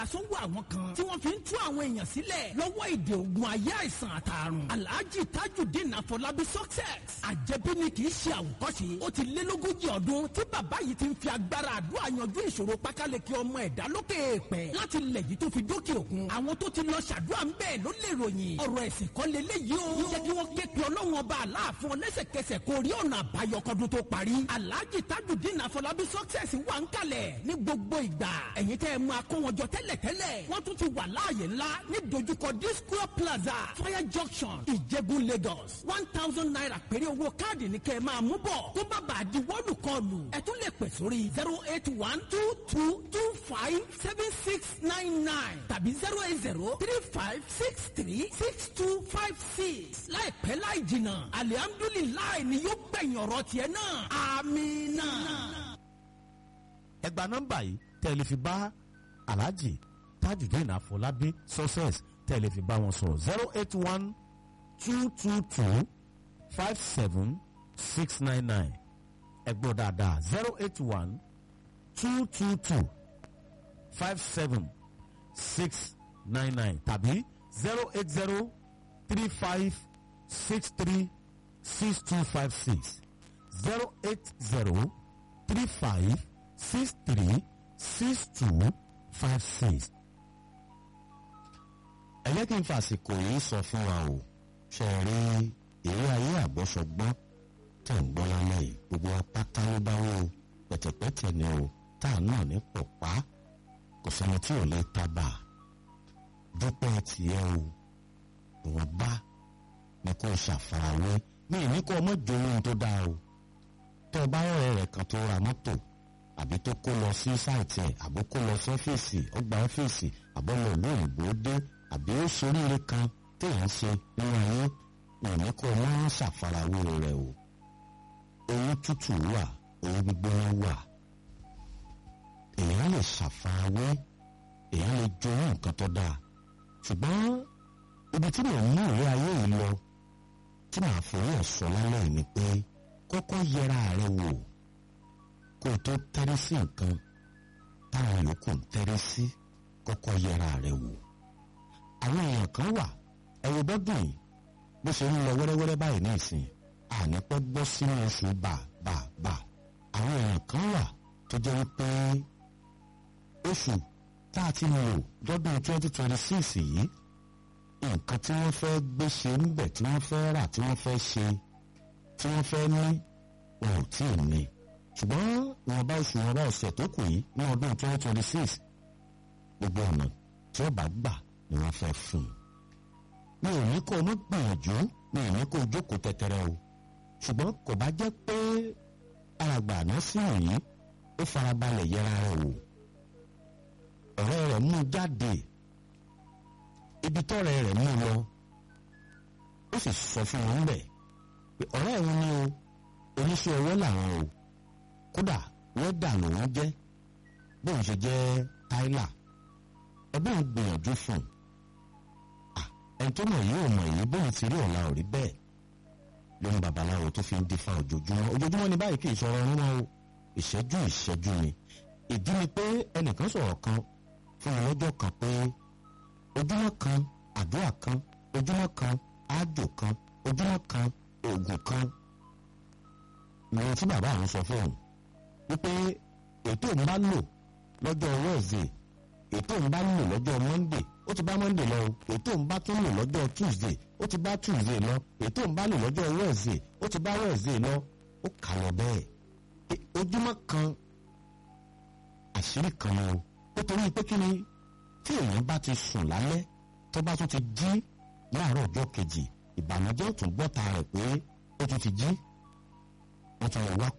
àsọ̀wọ́ àwọn kan tí wọ́n fi ń tú àwọn èèyàn sílẹ̀ lọ́wọ́ ìdè ògùn ayé àìsàn àtàrùn alhaji tajudeen afọlábí success àjẹbí ni kì í ṣe àwòkọ́ṣe ó ti lé lógójì ọdún tí bàbá yìí ti ń fi agbára àdúrà yanjú ìṣòro pákáleke ọmọ ẹ̀dá lókè èèpẹ̀ láti lẹ̀ yìí tó fi dókè òkun àwọn tó ti lọ ṣàdúrà ń bẹ́ẹ̀ ló lè ròyìn ọ̀rọ̀ ẹ̀sìn kan lélẹ́yìí o jẹ́ kí wọ́n ké pe ọlọ́run ọba aláàfin ọlẹ́sẹ̀kẹsẹ̀ kó rí ọ̀nà àbáyọ kọ́dún tó parí alhaji tajudeen afọlábí success wà ń kalẹ̀ ní gbogbo ìgbà ẹ̀yin tẹ́ ẹ máa kó wọn jọ tẹ́lẹ̀tẹ́lẹ̀ wọ́n tún ti wà láàyè ńlá ní dojúkọ disco plaza fire junction ìjẹ̀bú lagos one thousand naira péré owó káàdì ní kẹ́ ẹ máa mú bọ̀ tó bá bàa di wọ́ọ̀lù kọlù ẹ tún lè pè sórí zero eight one two two two five seven six nine nine tàbí zero eight zero three five six three six two five six láìpẹ́ láì jìnnà alihamdulilayi ni yóò gbẹ̀yìn ọ̀rọ̀ tiẹ̀ náà amina. ẹ gba nọ́mbà yìí tẹ́ ẹ lè fi bá alhaji tajudeen afọlábí success tẹ́ ẹ lè fi bá wọn sọ̀rọ̀ zero eight one two two two five seven six nine nine ẹ gbọ́ dáadáa zero eight one two two two five seven six nine nine tàbí zero eight zero three five six three six two five six zero eight zero three five six three six two five six. ẹ jẹ́ kí n fàsìkò yìí sọ fún wa o ṣe rí eré ayé àgbọ́sọgbọ́n tẹ̀ ń gbọ́ lálẹ́ yìí gbogbo apáta ló bá wò ó pẹ̀tẹ̀pẹ̀tẹ̀ ni o tá a náà ní pọ̀pá kò sẹ́ni tí ò lè tábà dúpẹ́ tiẹ̀ o ìwọ̀nba ni kò ṣàfarawé ní ìní kó ọmọ jòwó tó dáa o tó o bá rẹ̀ rẹ̀ kan tó ra mọ́tò àbí tó kó lọ sí sáìtì ẹ̀ àbó kó lọ sí ọ́fíìsì ọgbà ọ́fíìsì àbọ̀ lọ lóyìnbó dé àbí ó ṣe oríire kan téèyàn ṣe nínú ayé ìní kó o máa ń ṣàfarawé rẹ̀ o owó tútù wà owó gbígbóná wà èèyàn lè ṣàfarawé èèyàn lè jowó nǹkan tó dáa ṣùgbọ́n ibi tí mò ń mú ìwé ayé yìí lọ tí màá fowó ọ̀sọ́ lálẹ́ yìí ni pé kọ́kọ́ yẹra rẹ wò kó o tó tẹ́rí sí nǹkan táwọn yòókù ń tẹ́rí sí kọ́kọ́ yẹra rẹ wò. àwọn èèyàn kan wà ẹ̀rọ bọ́dún yìí bó ṣe ń lọ wẹ́rẹ́wẹ́rẹ́ báyìí ní ìsìn ànípẹ́ gbọ́ sínú oṣù bà bà bà àwọn èèyàn kan wà tó jẹ́ wípé oṣù tá a ti lò lọ́dún twenty twenty six yìí nǹkan tí wọ́n fẹ́ gbé ṣe ń bẹ̀ tí wọ́n fẹ́ rà tí wọ́n fẹ́ ṣe tí wọ́n fẹ́ ní wọn ò tí ì ní ṣùgbọ́n wọn bá oṣù wọn bá ọ̀sẹ̀ tó kù yìí ní ọdún twenty twenty six gbogbo ọ̀nà tí wọ́n bá gbà ni wọ́n fẹ́ fún un. mi ò ní kó o mọ́ gbìyànjú mi ò ní kó o jókòó tẹ́tẹ́rẹ́ o ṣùgbọ́n kò bá jẹ́ pé alàgbà àná sí òyìn ó farabalẹ̀ yẹra rẹ̀ wò ọ̀rẹ́ rẹ̀ mú jáde ibi tọ́rẹ́ rẹ̀ mú lọ ó sì sọ fún wọn bẹ̀ pé ọ̀rẹ́ òun ni o oníṣẹ́ ọwọ́ làwọn o kódà wẹ́dà lòun jẹ́ bóun ṣe jẹ́ táìlà ẹbí ń gbìyànjú fún un ẹni tó mọ̀ yìí ò mọ̀ yìí bóun ti rí ọ̀la ò rí bẹ́ẹ̀ lóun babaláwo tó fi ń dífá ojoojúmọ́ ojoojúmọ́ ni báyìí kì í sọ̀rọ̀ ọ̀run o ìṣẹ́jú ìṣẹ́jú ni ìdí ni pé ẹnìkan sọ̀rọ̀ kan fún mi lọ́jọ́ kan pé ojúmọ́ kan àdúrà kan ojúmọ́ kan ájò kan ojúmọ́ kan oògùn kan ni ohun tí bàbá àwọn sọ fún òun wípé ètò ń bá lò lọ́jọ́ Wednesday ètò ń bá lò lọ́jọ́ Monday ó ti bá Monday lọ ètò ń bá tún lò lọ́jọ́ Tuesday ó ti bá Tuesday lọ ètò ń bá lò lọ́jọ́ Wednesday ó ti bá Wednesday lọ ó kà lọ bẹ́ẹ̀ ojúmọ́ kan àṣírí kan ni o nítorí pé kí ni tí èèyàn bá ti sùn lálẹ́ tó bá tún ti jí láàárọ̀ ọjọ́ kejì ìbànújẹ́ ò tún gbọ́ta rẹ̀ pé ó tún ti jí wọ́n tún lọ wá